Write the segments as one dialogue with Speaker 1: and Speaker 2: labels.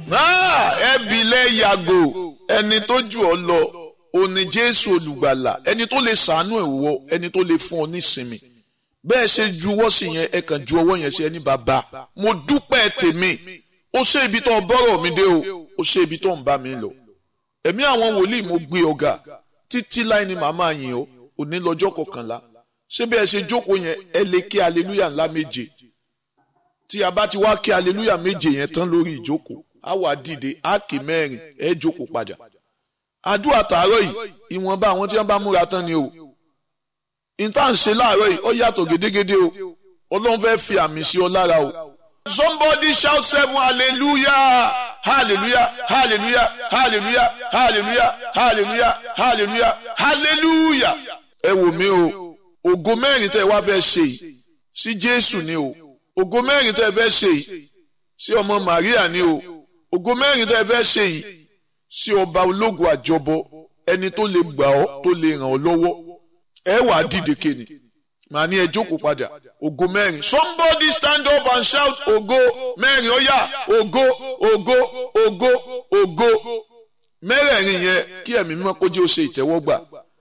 Speaker 1: ẹbí lẹ yàgò ẹni tó jù ọ lọ òní jésù olùgbàlà ẹni tó lè sàánú ẹ wọ ẹni tó lè fún ọ nísinmi bẹ́ẹ̀ ṣe juwọ́ sí yẹn ẹ kàn ju ọwọ́ yẹn sí ẹni bàbá mo dúpẹ́ tèmi ó ṣe ibi tó ń bọ́rọ̀ mi dé o ó ṣe ibi tó ń bá mi lọ ẹ̀mí àwọn wòlíì mo gbé ọ̀gá títí láì ní màmá yín o òní lọ́jọ́ kọkànlá ṣé bí ẹ ṣe jókòó yẹn ẹ lè kí aleluya ńlá méje tí a bá ti wá kí aleluya méje yẹn tán lórí ìjókòó á wà dìde á kì mẹ́rin ẹ jókòó padà àdúrà tààrọ̀ yìí ìwọ̀nba àwọn tí wọ́n bá múra tán ni o ìta ń ṣe láàárọ̀ yìí ó yàtọ̀ gédégédé o ọlọ́run fẹ́ fi àmì sí ọ lára o. somebody shout seven hallelujah hallelujah hallelujah hallelujah hallelujah hallelujah hallelujah hallelujah. ẹ wò mí o ògo mẹ́rin tẹ́ ẹ wá fẹ́ ṣe yìí sí jésù ni o ògo mẹ́rin tẹ́ ẹ fẹ́ ṣe yìí sí ọmọ maria ni o ògo mẹ́rin tẹ́ ẹ fẹ́ ṣe yìí sí ọba ológun àjọbọ ẹni tó lè gbà ọ́ tó lè ràn ọ́ lọ́wọ́ ẹ wà á dìde kéde màá ní ẹ jókòó padà ògo mẹ́rin somebody stand up and shout ògo mẹ́rin ó yá ògo ògo ògo ògo mẹ́rẹ̀ẹ̀rin yẹn kí ẹ̀mí mímọ́ kó jẹ́ ó ṣe ìtẹ́wọ́gbà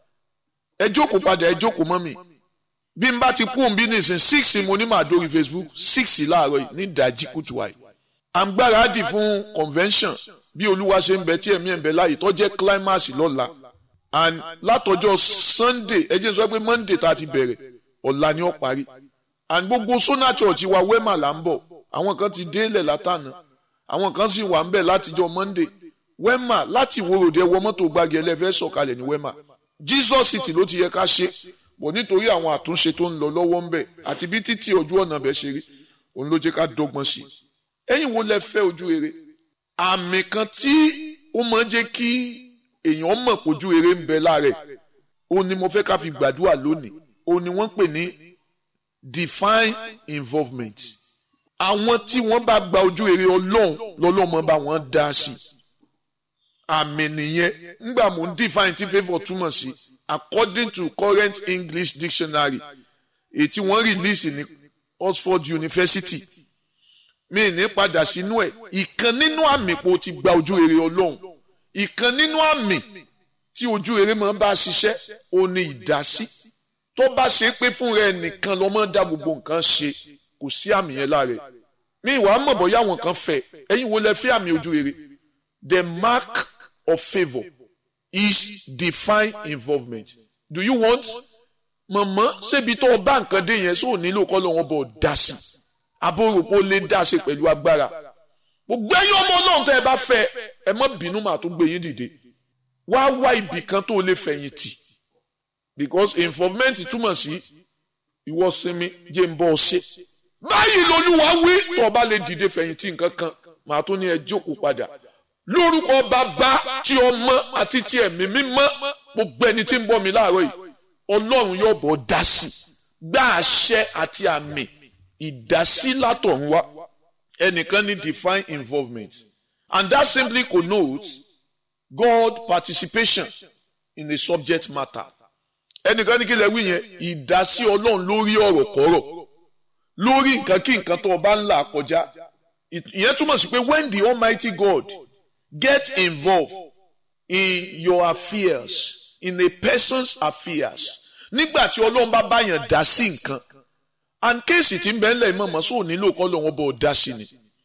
Speaker 1: ẹ jókòó padà ẹ jókòó mọ́ mi bí n bá ti kú òun bí nìsín six mo ní màá dórí facebook six láàárọ̀ yìí ní ìdájí kùtù àì à ń gbáradì fún convention bí olúwa ṣe ń bẹ tí ẹ̀mí ẹ̀ ń bẹ láàyè tó jẹ́ climax lọ́la and látọjọ́ sunday ẹ jẹ́ n sọ pé monday tá a ti bẹ̀rẹ̀ ọ̀la ni ó parí and gbogbo sona church wa wema là ń bọ̀ àwọn kan ti délẹ̀ látànà àwọn kan sì wà ń bẹ̀ látijọ́ monday wema láti ìwòròdé wọ mọ́tò gbági ẹlẹ́fẹ́ sọ̀kalẹ̀ ní wema jesus city ló ti yẹ ká ṣe bọ̀ nítorí àwọn àtúnṣe tó ń lọ lọ́wọ́ ń bẹ̀ àti bí títí ojú ọ̀nà bẹ̀ ṣe rí òun ló jẹ́ ká dọ́gbọ́n sí i ẹ̀yin wo lẹ fẹ́ ojú rere àmì kan tí ó máa ń jẹ́ kí èèyàn mọ̀ pójú rere ń bẹ lára ẹ̀ òun ni mo fẹ́ ká fi gbàdúrà lónìí òun ni wọ́n pè ní divine involvement àwọn tí wọ́n bá gba ojú rere ọlọ́run lọ́lọ́mọ bá wọ́n dá sí àmì nìyẹn ńgbà mò ń define tí favour túmọ̀ sí according to current English dictionary èyí tí wọ́n release ní Oxford University mi ní padà sínú ẹ̀ ìkan nínú àmì pé o ti gba ojú rere ọlọ́run ìkan nínú àmì tí ojú rere máa bá ṣiṣẹ́ o ní ìdásí tó bá ṣe pé fún rẹ nìkan ló máa dá gbogbo nǹkan ṣe kò sí àmì yẹn lára ẹ̀ mi ìwà mọ̀ bọ́yá àwọn kan fẹ́ ẹ̀yin wo lẹ fẹ́ àmì ojú rere the mark of favour is divine involvement do you want mọ̀mọ́ ṣébi tó o bá nǹkan dé yẹn sóò nílò kọ́ lọ́wọ́ bọ̀ dá sí abóròpó lè dá ṣe pẹ̀lú agbára gbogbo ẹ̀yin ọmọ ọlọ́run tẹ́ ẹ bá fẹ́ ẹ má bínú màá tún gbé yín dìde wá wá ibì kan tó lè fẹ̀yìn tì because involvement túmọ̀ sí ìwọ sinmi jẹ́ ń bọ́ ọ ṣe báyìí lolúwa wí tó o bá lè dìde fẹ̀yìn tì nǹkan kan màá tún ní ẹ jókòó padà lórúkọ bàbá tí ọmọ àti tí ẹ̀mí mímọ́ gbogbo ẹni tí ń bọ́ mi láàárọ̀ yìí ọlọ́run yóò bọ̀ dá sí gbá àṣẹ àti àmì ìdásí látọ̀run wá ẹnìkan ní divine involvement and that simply connotes God participation in a subject matter ẹnìkan ní kí lè wí yẹn ìdásí ọlọ́run lórí ọ̀rọ̀ kọ́rọ̀ lórí nǹkan kí nǹkan tó o bá ń là kọjá ìyẹn túmọ̀ sí pé when the Almighty God get involved in your affairs in a person's affairs nígbà tí ọlọ́run bá báyàn dá sí nǹkan and kéèsì tí ń bẹ ńlẹ̀ mọ̀mọ́ sóò nílò kọ́ lọ́wọ́ bọ̀ dá sí ni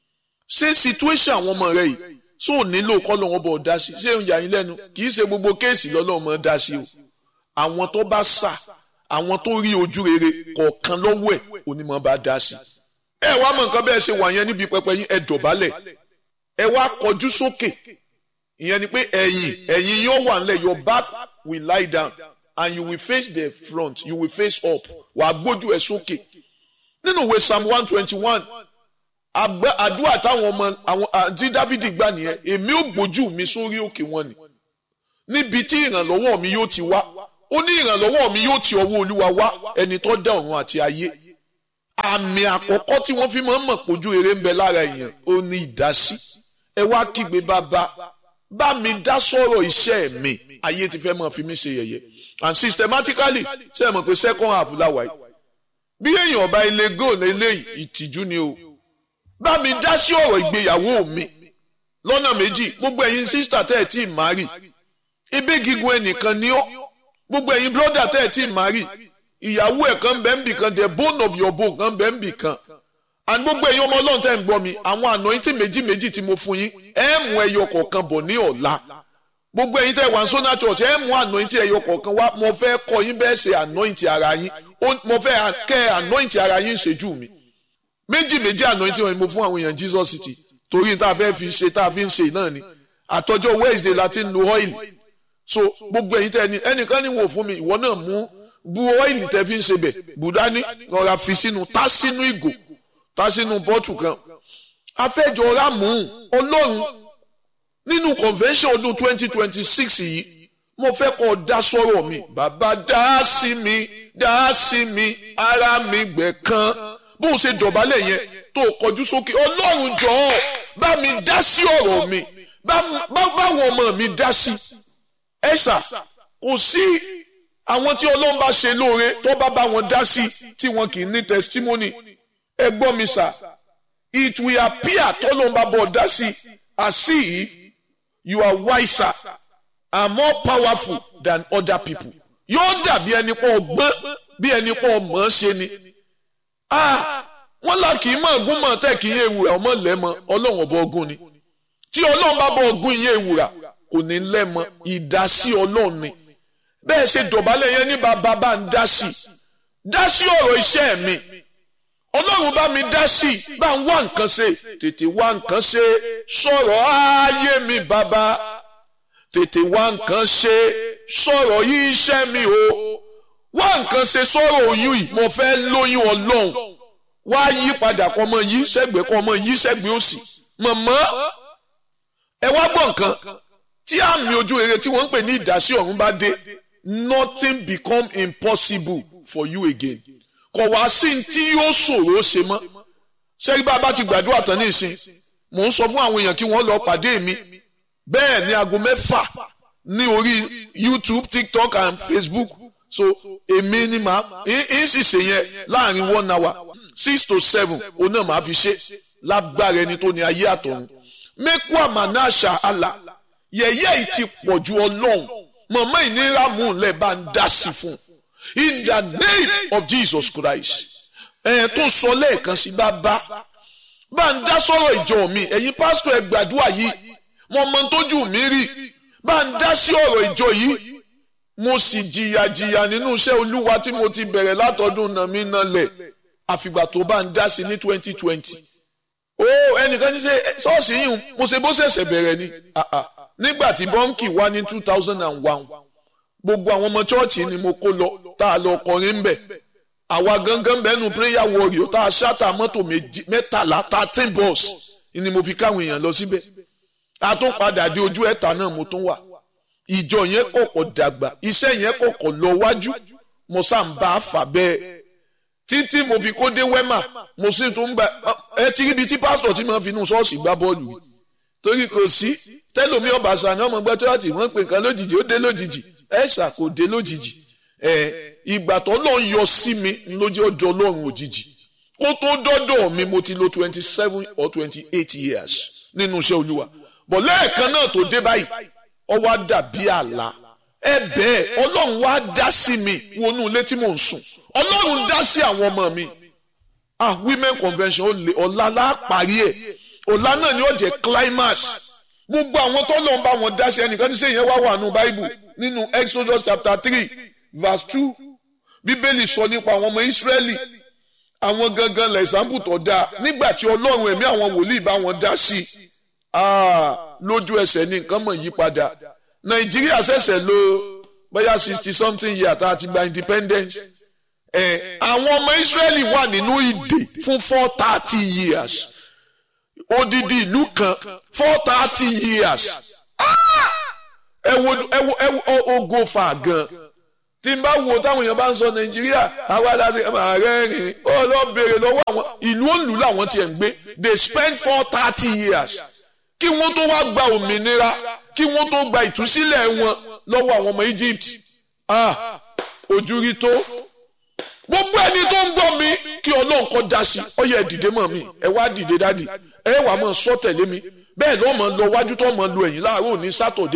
Speaker 1: ṣé situation àwọn ọmọ rẹ yìí sóò nílò kọ́ lọ́wọ́ bọ̀ dá sí ṣé ń yà yín lẹ́nu kì í ṣe gbogbo kéèsì lọ́lọ́run mọ̀ dá sí o àwọn tó bá sà àwọn tó rí ojú rere kọ̀ọ̀kan lọ́wọ́ ẹ̀ onímọ̀ bá dá sí ẹ wá mọ̀ nǹkan bẹ́ẹ̀ ṣe wà yẹn níbi pẹpẹ yín ẹ dọ̀bálẹ̀ ẹ wá kọjú sókè ìyẹn ni pé ẹ̀yìn ẹ̀yìn yóò wà nílẹ̀ your back will lie down and you will face the front you will face up wàá gbójú ẹ sókè nínú ìwé psalm one twenty one àdúrà táwọn ọmọ àwọn àti dávidi gbà nìyẹn èmi ò gbójú mi sórí òkè wọn ni níbi tí ìrànlọ́wọ́ mi yóò ti wá ó ní ìrànlọ́wọ́ mi yóò ti ọwọ́ olúwa wá ẹni tó dá ọ̀run àti ayé àmì àkọ́kọ́ tí wọ́n fi máa ń mọ̀ pójú eré ń bẹ lára èèyàn ó ní ìdásí ẹ wá kígbe bàbá bá mi dá sọ̀rọ̀ iṣẹ́ mi ayé ti fẹ́ máa fi mí ṣe yẹ̀yẹ́ and systematically ṣe é mọ̀ pé second half láwàá yìí bí èèyàn ọba ilé goal eléyìí ìtìjú ni o bá mi dá sí ọ̀rọ̀ ìgbéyàwó mi lọ́nà méjì gbogbo ẹ̀yin sísítà tẹ́ ẹ̀ tí ì márì ibi gígùn ẹnìkan ni ọ́ gbogbo ẹ̀yin brọ́dà tẹ́ ẹ̀ tí ì márì ìyàwó ẹ̀ kan bẹ́ẹ̀ ń bì kan the bone of your bone kan bẹ́ẹ̀ ń bì kan and gbogbo ẹ̀yin ọmọ ọlọ́run tẹ́ ń gbọ́ mi àwọn anointing méjì méjì tí mo fún yín ẹ̀ mú ẹyọ kọ̀ọ̀kan bọ̀ ní ọ̀la gbogbo ẹ̀yin tẹ́ wà ní sona church ẹ̀ mú anointing ẹyọ kọ̀ọ̀kan wá mo fẹ́ kọ́ yín bẹ́ẹ̀ ṣe anointing ara yín mo fẹ́ kẹ́ anointing ara yín ṣèjú mi méjì méjì anointing wọn ni mo fún àwọn èèyàn Jesus city torí tá a fẹ́ fi ṣe tá a fi ń ṣe náà ni àtọjọ́ Wednesday la ti ń lo oil so gbogbo ẹ̀yin tẹ́ ẹni ẹnìkan ní wò fún mi ìwọ náà mú bu oil tẹ́ fi ń ṣe bẹ̀ bùdání rọra fi sínú tá sínú ìgò tá sínú bọ́tù kan afẹ́jọ́ rámù ọlọ́run nínú convention ọdún twenty twenty six yìí mo fẹ́ kọ́ dá sọ́rọ̀ mi bàbá dá sí mi dá sí mi ara mi gbẹ̀ kan bó o ṣe dọ̀bálẹ̀ yẹn tó kọjú sókè ọlọ́run jọ̀ọ́ bá mi dá sí ọ̀rọ̀ mi báwọn ọmọ mi dá sí ẹ̀sà kò sí àwọn tí ọlọ́run bá ṣe lóore tó bá bá wọn dá sí tí wọn kì í ní testimony ẹ gbọ́ mi sà it will appear tọ́lọ́run bá bọ̀ dá sí as if you are wiser and more powerful than other people yóò dàbí ẹni pọ̀ gbọ́n bí ẹni pọ̀ mọ̀ ọ́ ṣe ni wọ́n là kì í mọ̀ ọ̀gùn mọ̀ tẹ́ kì í yé ewúrà ọmọ lẹ́mọ ọlọ́run ọba ọgùn ni tí ọlọ́run bá bọ̀ ọgùn yé ewúrà kò ní lẹ́mọ ìdásí ọlọ́run ni bẹ́ẹ̀ ṣe dọ̀bálẹ̀ yẹn ní bàbá bá ń dá sí dá sí ọ̀rọ̀ iṣẹ́ mi ọlọ́run bá mi dá sí bá ń wá nǹkan ṣe tètè wá nǹkan ṣe sọ̀rọ̀ ayé mi bàbá tètè wá nǹkan ṣe sọ̀rọ̀ yí iṣẹ́ mi o wá nǹkan ṣe sọ̀rọ̀ oyún yìí mo fẹ́ lóyún ọlọ́run wá yí padà kọ́ ọmọ yí sẹ́gbẹ̀ẹ́ kọ́ ọmọ yí sẹ́gbẹ̀ẹ́ òsì mọ̀mọ́ ẹ wá gbọ́ nǹkan tí àmì ojú rere tí wọ́n ń pè ní ìdásí ọ̀run bá dé nothing become impossible for you again kò wá sí tí yóò ṣòro ṣe mọ́ ṣẹ́rí bá a bá ti gbàdúrà tán ní ìsìn mò ń sọ fún àwọn èèyàn kí wọ́n lọ pàdé mi bẹ́ẹ̀ ní aago mẹ́fà ní orí YouTube TikTok and Facebook so èmi ni màá ń sì ṣe yẹn láàrin one hour six to seven òun náà màá fi ṣe lágbára ẹni tó ní ayé àtọ̀run mẹ́kú àmàna àṣà àlà yẹ̀yẹ́ yìí ti pọ̀ ju ọlọ́run mọ̀mọ́ ìnira mú un lẹ̀ bá ń dá sí fún un in the name of Jesus Christ ẹ̀ tó sọ lẹ́ẹ̀kan sí bá bá bá ń dá sọ̀rọ̀ ìjọ mi ẹ̀yin pásítọ̀ ẹ̀ gbàdúrà yìí mo mọ tójú mi rí bá ń dá sí ọ̀rọ̀ ìjọ yìí mo sì jìyà jìyà nínú iṣẹ́ olúwa tí mo ti bẹ̀rẹ̀ látọdún náà mi náà lẹ̀ àfìgbà tó bá ń dá sí ní twenty twenty ó ẹnìkan ní ṣe ṣọ́ọ̀ṣì yìí mo ṣe bó ṣẹ̀ṣẹ̀ bẹ̀rẹ̀ ni nígbà tí bọ́ǹkì wá ní two thousand and one gbogbo àwọn ọmọ chọ́ọ̀chì ni mo kó lọ tá a lọ kọrin ń bẹ̀ àwa gangan bẹ́ẹ̀nu prayer warrior tá a ṣáta mọ́tò mẹ́tàlá thirteen bus ni mo fi káwọn èèyàn lọ síbẹ̀ a tún padà dé ojú ẹ̀ta náà mo tún wà ìjọ yẹn kọ̀kọ̀ dàgbà iṣẹ́ yẹn kọ̀kọ̀ lọ wájú mo sá ń bá a fà bẹ́ẹ̀ títí mo fi kó dé wẹ́mà mo sì tún gba ẹ ti ríbi tí pásítọ̀ tí mo fi inú ṣọ́ọ̀ṣì gbá bọ́ọ̀lù yìí torí kò sí tẹ́lómi ọ̀bàṣà ni ọmọ gbẹ́ tíwájú wọ́n pè nǹkan lójijì ó dé lójijì ẹ̀ ṣà kò dé lójijì ẹ̀ ìgbà tó lọ́n yọ sí mi lójú ọjọ́ ọlọ́run òjijì kó tó dọ́dọ̀ mi mo ti lo twenty seven or twenty eight years nínú iṣẹ́ olúwa bọ̀ lẹ́ẹ̀kan náà tó dé báyìí ó wá dàbí àlá ẹ bẹ́ẹ̀ ọlọ́run wá dá sí mi wọnú ilé tí mò ń sùn ọlọ́run dá sí àwọn ọmọ mi ah women convention ó lè ọ̀la lá parí ẹ̀ ọ̀la náà ni ó jẹ́ climax gbogbo àwọn tó lọ́n bá wọn dá sí ẹnìkan ní sẹ́yìn wá wà nù bible nínú exodus chapter three verse two bíbélì sọ nípa àwọn ọmọ israẹli àwọn gangan lẹ̀ ìsàmpù tó dáa nígbà tí ọlọ́run ẹ̀mí àwọn wòlíì bá wọn dá sí i ah lójú ẹsẹ̀ ní nǹkan mọ̀ yí padà nàìjíríà ṣẹ̀ṣẹ̀ lò bóyá sixty something year tá a ti gba independence ẹ̀ àwọn ọmọ israẹli wà nínú ìdè fún four thirty years odidi ìlú kan four thirty years ẹ wo ẹ wo ẹ wo ogo fa gan tí n bá wo táwọn èèyàn bá ń sọ nàìjíríà àwa láti ààrẹ rìn ó lọ béèrè lọ́wọ́ àwọn ìlú òǹlù làwọn tiẹ̀ ń gbé they spend four thirty years kí wọ́n tó wá gba òmìnira kí wọ́n tó gba ìtúsílẹ̀ wọn lọ́wọ́ àwọn ọmọ Egypt ah ojú rí tó gbogbo ẹni tó ń gbọ́ mi kí ọlọ́run kọ́ da sí ọ yẹ dìde mọ́ mi ẹ wá dìde dádì ẹ wà mọ́ sọ tẹ̀lé mi bẹ́ẹ̀ lọ́mọ lọ wájú tó mọ lo ẹ̀yìn láàárọ̀ ní sátọ̀dé